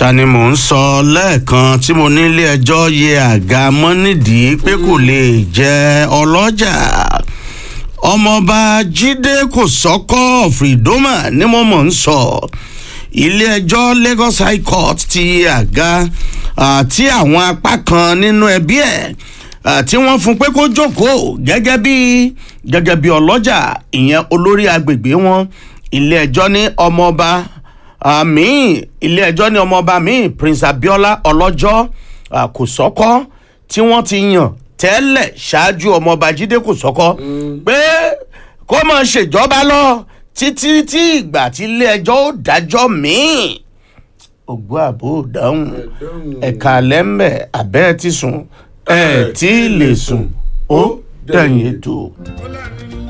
ta ni mò ń sọ lẹ́ẹ̀kan tí mo nílé ẹjọ́ yẹ àga mọ́ nídìí pé kò lè jẹ́ ọlọ́jà ọmọọba jíde kò sọ́kọ́ fìdómà ni mo mọ̀ ń sọ ilé ẹjọ́ lagos high court ti yẹ àga àti àwọn apá kan nínú ẹbí ẹ̀ tí wọ́n fún pé kó jókòó gẹ́gẹ́ bí gẹ́gẹ́ bí ọlọ́jà ìyẹn olórí agbègbè wọn ilé ẹjọ́ ní ọmọọba àmì ilé ẹjọ́ ní ọmọọba mi prince abiola ọlọ́jọ́ kò sọ́kọ́ tí wọ́n ti yàn tẹ́lẹ̀ ṣáájú ọmọọba jíde kò sọ́kọ́ pé kó máa ṣèjọba lọ títí tí ìgbà tí ilé ẹjọ́ ó dájọ́ míì ògbó àbò dáhùn ẹ̀ka lẹ́mbẹ̀ abẹ́ ti sùn ẹ̀ tí ì lè sùn ó dẹ̀yìn ètò.